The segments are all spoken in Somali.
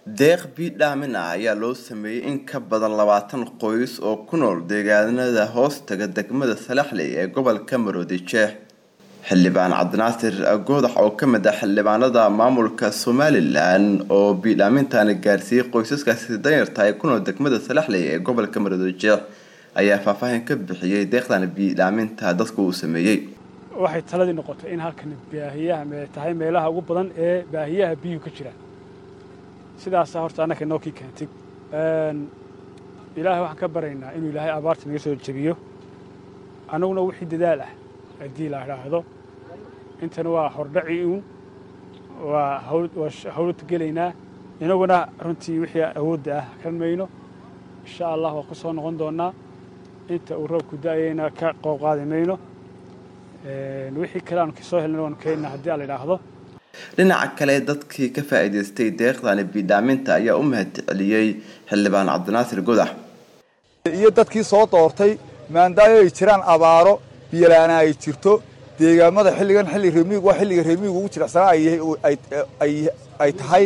deeq biidhaamin ah ayaa loo sameeyey in ka badan labaatan qoys oo ku nool deegaanada hoostaga degmada salaxley ee gobolka maroodi jeex xildhibaan cabdinaasir goodax oo kamid ah xildhibaanada maamulka somalilan oo biidhaamintani gaarsiiyey qoysaskaasi danyarta ee ku nool degmada salaxley ee gobolka maroodi jeex ayaa faahfaahin ka bixiyey deeqdan biidhaaminta dadku uu sameeyey waxay taladii noqotay in halkan baahiyaha tahay meelaha ugu badan ee baahiyaha biyuhu ka jira sidaasa horta annaka inoo kii keentay ilaahay waxaan ka baraynaa inuu ilaahay abaarta naga soo jebiyo annaguna wixii dadaal ah haddii la idhaahdo intana waa hordhaci uun waa hawlad gelaynaa inaguna runtii wixii awoodda ah kan mayno insha allah waa ku soo noqon doonnaa inta uu roobku da'ayayna ka qoob qaadi mayno wixii kale aanu kasoo helna waanu keenna haddii aan la idhaahdo dhinaca kale dadkii ka faa'iidaystay deeqdani biidhaaminta ayaa u mahadceliyey xildhibaan cabdinaasir godax iyo dadkii soo doortay maandaayo ay jiraan abaaro biyalaana ay jirto deegaamada xilligan xilli remiig waa xilliga remiigu ugu jiracsanaa ay tahay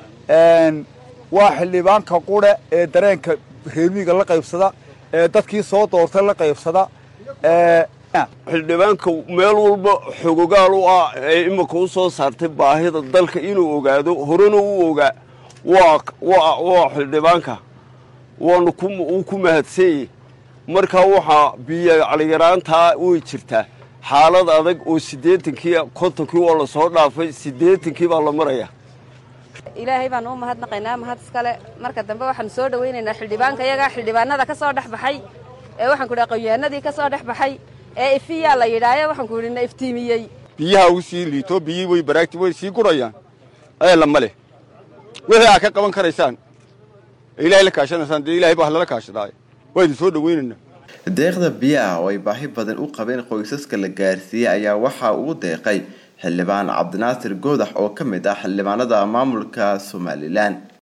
waa xildhibaanka qure ee dareenka remiiga la qaybsada ee dadkii soo doortay la qaybsada xildhibaanka meel walba xogogaal u ah ee imika u soo saartay baahida dalka inuu ogaado horena u ogaa waa xildhibaanka waanu uu ku mahadsanyey markaa waxaa biyo caliyaraantaa way jirtaa xaalad adag oo siddeetankii kontonkii waa la soo dhaafay siddeetankii baa la maraya ilaahay baanu u mahadnaqaynaa mahad iskale marka dambe waxaanu soo dhowaynaynaa xildhibaanka iyaga xildhibaanada ka soo dhex baxay ee waxaan ku dhaha qoyaanadii ka soo dhex baxay ee ifiyaa la yidhaayo waxaan ku idhi na iftiimiyey biyaha u sii liito biyii way baraagti way sii gurayaan eela ma leh wixii aad ka qaban karaysaan ee ilaahay la kaashanaysaan dee ilahay baa lala kaashadaay waa idin soo dhowaynaynaa deeqda biyaha oo ay baahi badan u qabeen qoysaska la gaarsiiyey ayaa waxaa uu deeqay xildhibaan cabdinaasir goodax oo ka mid ah xildhibaanada maamulka somalilan